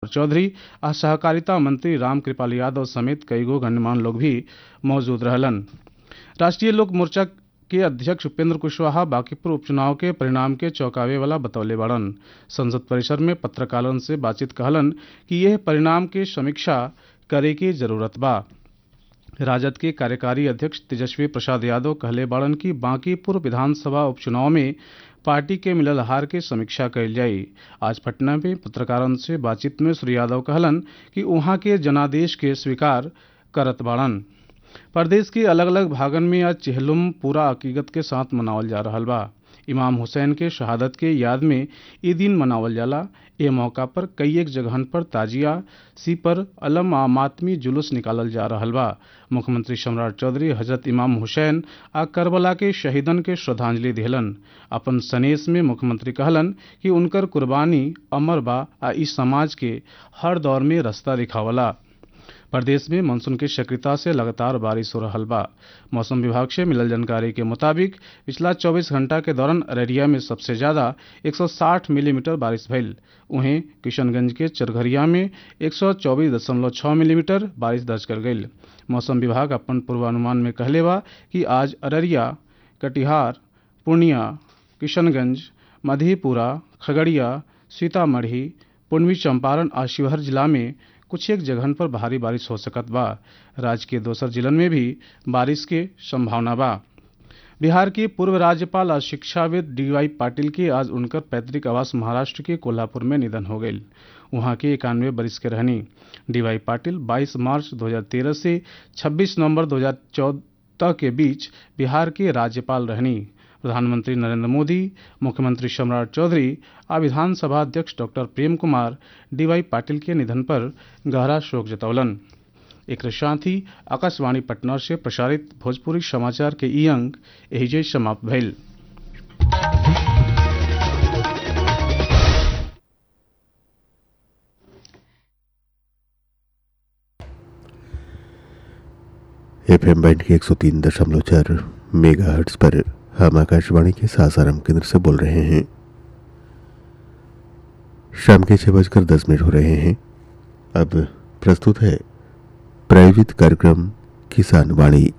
चौधरी आ सहकारिता मंत्री राम कृपाल यादव समेत कईगो गणमान्य लोग भी मौजूद रहलन राष्ट्रीय लोक मोर्चा के अध्यक्ष उपेंद्र कुशवाहा बांकीपुर उपचुनाव के परिणाम के चौंकावे वाला बतौले बाड़न संसद परिसर में पत्रकारन से बातचीत कहलन कि यह परिणाम के समीक्षा करे के जरूरत बा राजद के कार्यकारी अध्यक्ष तेजस्वी प्रसाद यादव कहले बाड़न कि बांकीपुर विधानसभा उपचुनाव में पार्टी के मिलल हार के समीक्षा कइल जाई आज पटना में पत्रकारन से बातचीत में श्री यादव कहलन कि उहाँ के जनादेश के स्वीकार करत बाड़न प्रदेश के अलग अलग भागन में आज चेहलुम पूरा अकीकत के साथ मनावल जा रहल बा इमाम हुसैन के शहादत के याद में ये दिन मनावल जाला ए मौका पर कई एक जगहन पर ताजिया सी पर अलम आ मातमी जुलूस निकालल जा रहल बा मुख्यमंत्री सम्राट चौधरी हजरत इमाम हुसैन आ करबला के शहीदन के श्रद्धांजलि दिहलन अपन सनेस में मुख्यमंत्री कहलन कि उनकर कुर्बानी अमर बा आ इस समाज के हर दौर में रास्ता दिखावला प्रदेश में मानसून की सक्रियता से लगातार बारिश हो रहा बा मौसम विभाग से मिलल जानकारी के मुताबिक पिछला 24 घंटा के दौरान अररिया में सबसे ज्यादा 160 मिलीमीटर बारिश भइल वहीं किशनगंज के चरघरिया में 124.6 मिलीमीटर बारिश दर्ज कर गई मौसम विभाग अपन पूर्वानुमान में कहले बा कि आज अररिया कटिहार पूर्णिया किशनगंज मधेपुरा खगड़िया सीतामढ़ी पूर्वी चंपारण और शिवहर जिला में कुछ एक जगहन पर भारी बारिश हो सकत बा राज्य के दोसर जिलन में भी बारिश के संभावना बा बिहार के पूर्व राज्यपाल और शिक्षाविद डी वाई पाटिल के आज उनकर पैतृक आवास महाराष्ट्र के कोल्हापुर में निधन हो गई वहां के इक्यानवे बरिस के रहनी डी वाई पाटिल 22 मार्च 2013 से 26 नवंबर 2014 के बीच बिहार के राज्यपाल रहनी प्रधानमंत्री नरेंद्र मोदी मुख्यमंत्री सम्राट चौधरी और विधानसभा अध्यक्ष डॉक्टर प्रेम कुमार डीवाई पाटिल के निधन पर गहरा शोक जतौलन एक साथ ही आकाशवाणी पटना से प्रसारित भोजपुरी समाचार के ई अंक एहिजे समाप्त भइल एफ एम बैंड के एक सौ तीन दशमलव चार मेगा हर्ट्स पर हम आकाशवाणी के सासाराम केंद्र से बोल रहे हैं शाम के छः बजकर दस मिनट हो रहे हैं अब प्रस्तुत है प्रायोजित कार्यक्रम किसान वाणी